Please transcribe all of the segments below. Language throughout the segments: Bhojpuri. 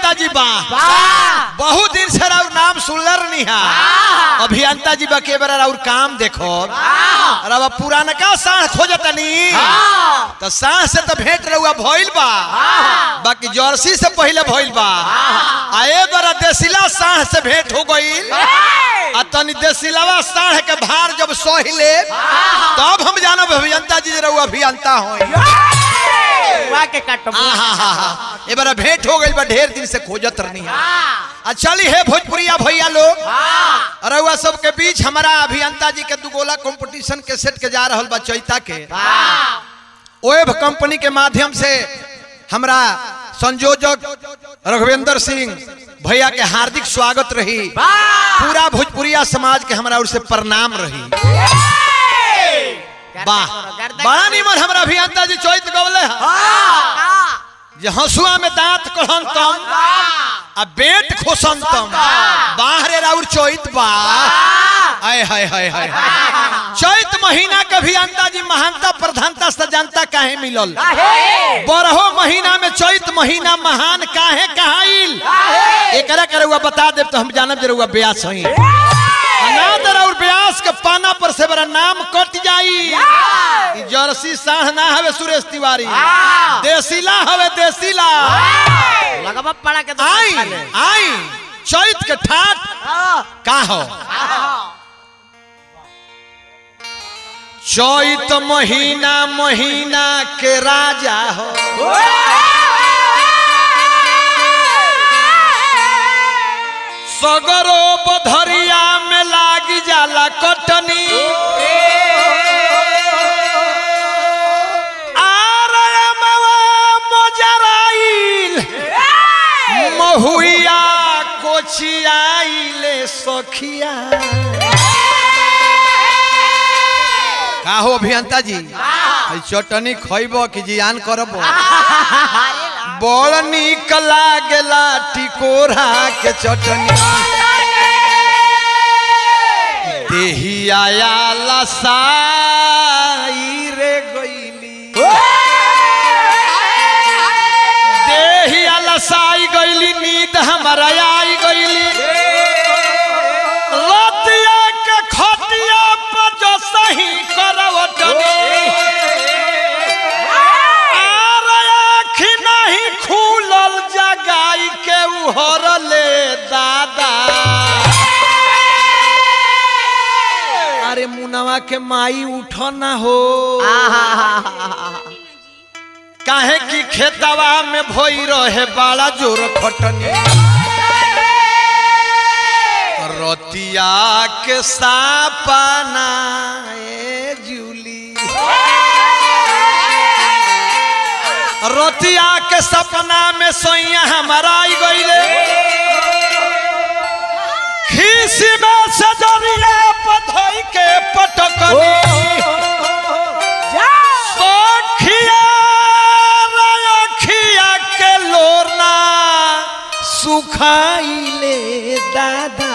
अभियंता जी बा बहुत दिन से राउर नाम सुनलर निहा अभियंता जी बा के बार राउर काम देखो रवा पुरानका साढ़ खोजतनी तो साढ़ से तो भेंट रहुआ भइल बा बाकी जर्सी से पहले भइल बा आए बड़ा देसिला साढ़ से भेंट हो गईल आ तनी देसिलावा साढ़ के भार जब सही ले तब हम जानब अभियंता जी रहुआ अभियंता होई बुआ के काटो ए बार भेंट हो गई बा ढेर दिन से खोजत रहनी है आ चली है भोजपुरिया भैया लोग रउआ सबके बीच हमारा अभियंता जी के दुगोला कंपटीशन के सेट के जा रहल बा चैता के ओएब कंपनी के माध्यम से हमरा संयोजक रघुवेंद्र सिंह भैया के हार्दिक स्वागत रही पूरा भोजपुरिया समाज के हमरा ओर से प्रणाम रही वाह बड़ा निमन हमरा अभियंता जी चैत गवले हैं जे हंसुआ में दांत कहन तम आ बेट खोसन तम बाहरे राउर चैत बा आय हाय हाय हाय चैत महीना के भी अंता जी महानता प्रधानता सजानता काहे मिलल बरहो महीना में चैत महीना महान काहे कहाइल एकरा के रउआ बता देब तो हम जानब जे रउआ ब्यास हई अनाथ और ब्यास के पाना पर से बड़ा नाम कट जाई ई जर्सी साढ़ ना हवे सुरेश तिवारी देसीला हवे देसीला लगवा पड़ा के आई आई चैत के ठाट का हो चैत महीना महीना के राजा हो सगरो बधरिया में लागी जाला कटनी आरयमवा मोजराइल महुइया कोचियाइले सखिया का हो अभियंता जी ई चटनी खइब कि जियान करब बड़ निक लागेला टिकोरा के चटनी देहिया लसाई रे गईली देहिया लसाई गईली नींद हमारा आई गईली लतिया के खटिया पर जो सही करवटनी आर आँखी नहीं खुलल जगाई के उहरले दादा अरे मुनवा के माई उठ ना हो काहे की खेतवा में भई रहे बड़ा जोर खटनी रतिया के सापना ए जूली रतिया के सपना में सोइया हमारा आई गईले खीसी में सजरिया पधई के पटकनी सखिया रखिया के लोरना सुखाइले दादा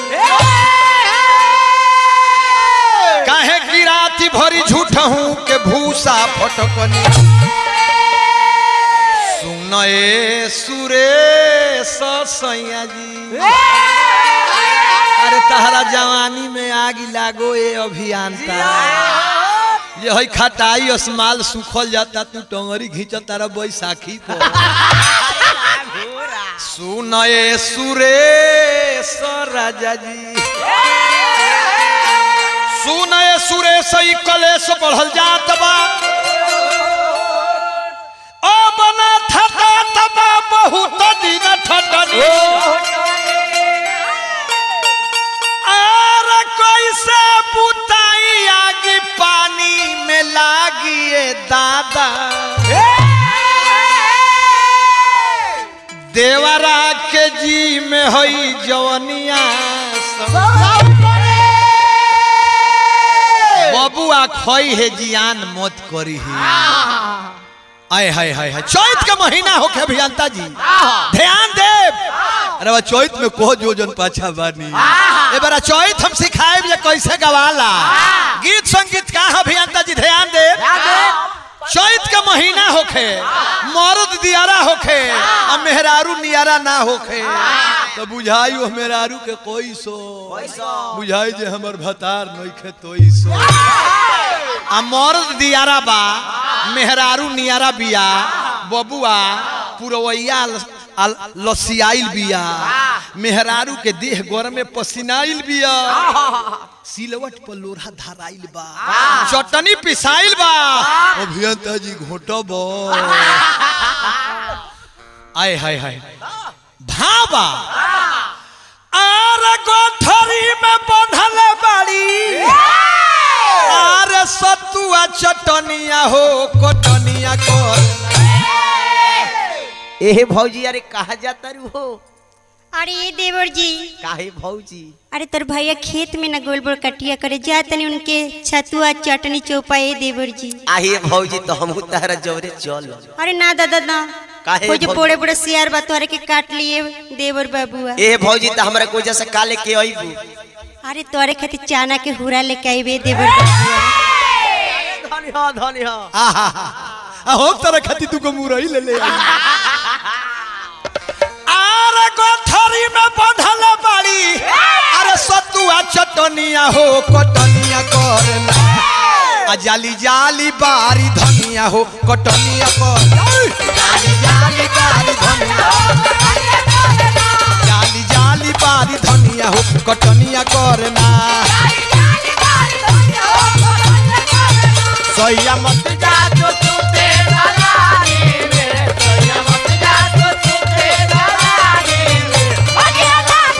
काहे की राती भरी झूठ हूँ के भूसा फटकनी सुनए सुरेश सैया जी अरे तहरा जवानी में आग लागो ए अभियंता ये हई खटाई असमाल सुखल जाता तू टंगरी घींच तारा बैसाखी पर सुनए सुरेश राजा जी सुनए सुरेश ई कलेश बढ़ल जात बा अब ना ठटा तबा बहुत दिन ठटनी आर कैसे बुताई आगी पानी में लागिए दादा देवरा के जी में हई जवनिया बबुआ खई है जियान मत करी है आय हाय हाय हाय चैत के महीना होके अभियंता जी ध्यान देव अरे बा चैत में को जोजन पाछा बानी ए बारा चैत हम सिखाए जे कैसे गवाला गीत संगीत का है अभियंता जी ध्यान देव चैत के महीना होखे मर्द दियारा होखे आ मेहरारू नियारा ना होखे तो बुझाई वो मेहरारू के कोई सो बुझाई जे हमर भतार नइखे तोई सो आ मर्द दियारा बा मेहरारू नियारा बिया बबुआ पुरवैया ल- आ- लसियाइल बिया मेहरारू के देह गोर में पसीनाइल बिया सिलवट पर लोढ़ा धराइल बा चटनी पिसाइल बा अभियंता जी घोटब आय हाय हाय भाबा आर गोठरी में बंधल बाड़ी आर सतुआ चटनिया हो कोटनिया कर ए भौजी अरे कहा जाता रू हो अरे ये देवर जी काहे भौजी अरे तोर भैया खेत में न गोल बोल कटिया करे जा तनी उनके छतुआ चटनी चौपा ए देवर जी आहे भौजी तो हमहू तारा जवरे चल अरे ना दादा ना काहे वो जो भौजी? बड़े बड़े सियार बा तोहरे के काट लिए देवर बाबुआ ए भौजी तो हमरा कोई जैसे काले के अइबू अरे तोरे खातिर चाना के हुरा लेके आइबे देवर बाबुआ धनी हो धनी हो आहा हो तरह खाती तू को मुरई ले ले आई। आर गोठरी में बंधल बाड़ी अरे सतुआ चटनिया हो कोटनिया करना आ जाली जाली बारी धनिया हो कोटनिया कर जाली जाली बारी धनिया जाली जाली बारी धनिया हो कोटनिया करना सोया मत जा जो तू तेरा रानी मेरे सोया मत जा जो तू तेरा रानी मेरे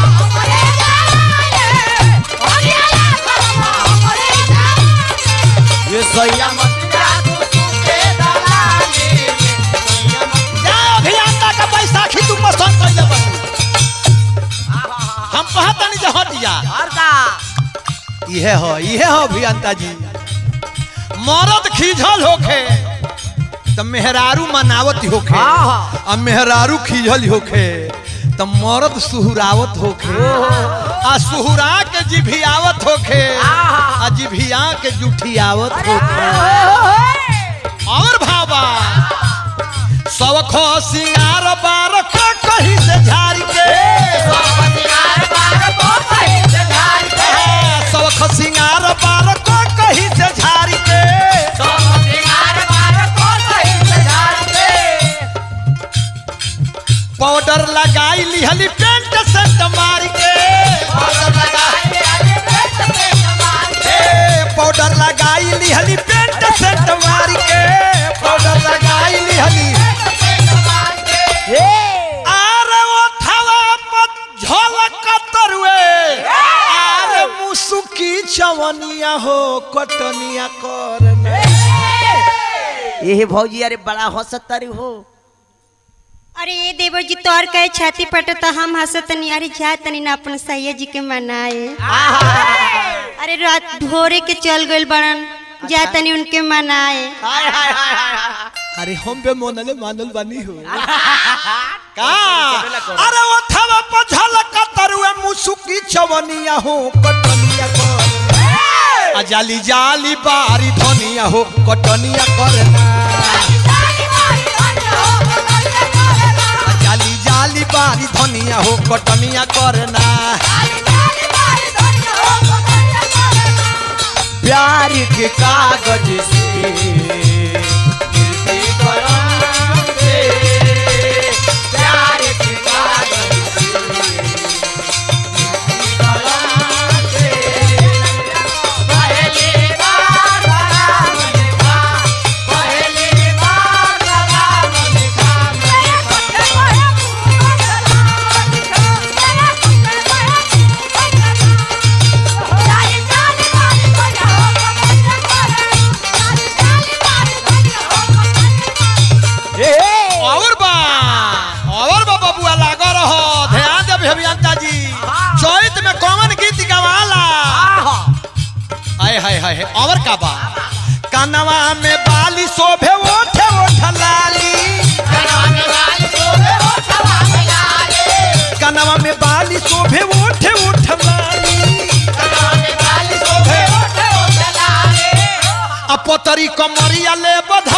ये सोया मत जा जो तू तेरा रानी मेरे सोया मत जा अभियंता का बैसाखी तू पसंद कर ले बनी हम कहता नहीं जे हट जा हरदा इहे हो इहे हो अभियंता जी मरद खीझल होखे त मेहरारू मनावत होखे हाँ, हाँ। आ मेहरारू खीझल होखे त मरद सुहुरावत होखे आ सुहुरा के जिभियावत होखे आ जिभिया के जुठियावत होखे और भाबा सबखो सिंगार बार को कहीं से झाड़ के सबखो सिंगार बार को कहीं से झाड़ के पाउडर लगाई लिहली पेंट सेंट मार के ए, पाउडर लगाई लिहली पेंट सेंट मार के पाउडर लगाई लिहली आरे वो थवा पर झलक तरुए आरे मुसुकी चवनिया हो कटनिया करने ये भौजी अरे बड़ा हंसत तारी हो अरे ये देवर जी तोर कहे छाती पट तो हम हंसत नहीं अरे जा तनी ना अपन सैया जी के मनाए अरे रात भोरे के चल गइल बड़न जा तनी उनके मनाए अरे हम बे मोनले मानल बानी हो का अरे वो थवा पर झलक तरुए मुसुकी चवनिया हो कटनिया कर आ जाली जाली बारी धनिया हो कटनिया करना आ जाली जाली बारी धनिया हो कटनिया करना प्यार के कागज से गिरती कलम से प्यार के कागज से गिरती कलम से पहली बार राम लिखा पहली बार राम लिखा और बा और बा बबुआ लागा रहो ध्यान दे अभियंता जी चैत में कौन गीत गवाला हाय हाय हाय हाय, और का बा कनवा में बाली शोभे ओठे ओठ लाली कनवा में बाली शोभे ओठे ओठ लाली अपतरी कमरिया ले बध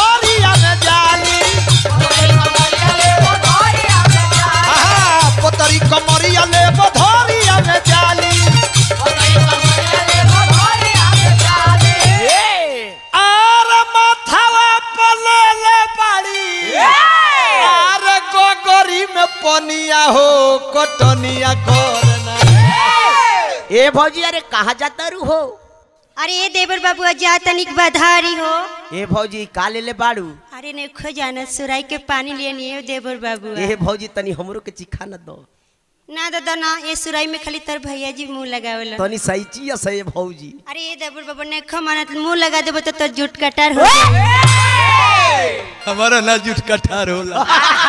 में पनिया हो कटनिया करना ए भौजी अरे कहाँ जाता रू हो अरे ए देवर बाबू जा तनिक बधारी हो ए भौजी का ले ले बाड़ू अरे नहीं खो जाना सुराई के पानी लिए नहीं देवर बाबू ए भौजी तनी हमरो के चिखा न दो ना दादा ना ये सुराई में खाली तर भैया जी मुंह लगावल तनी सही चीज सही भौजी अरे ये देवर बाबू ने खो माना तो मुंह लगा देबो तो तोर जुट कटार हो जाई। हमारा ना जुट कठार होला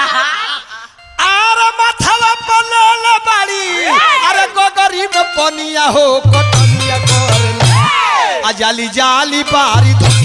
आरे माथवा पलल बाड़ी अरे गोगरी में पनिया हो कटनिया करना आ जाली जाली बारी धोके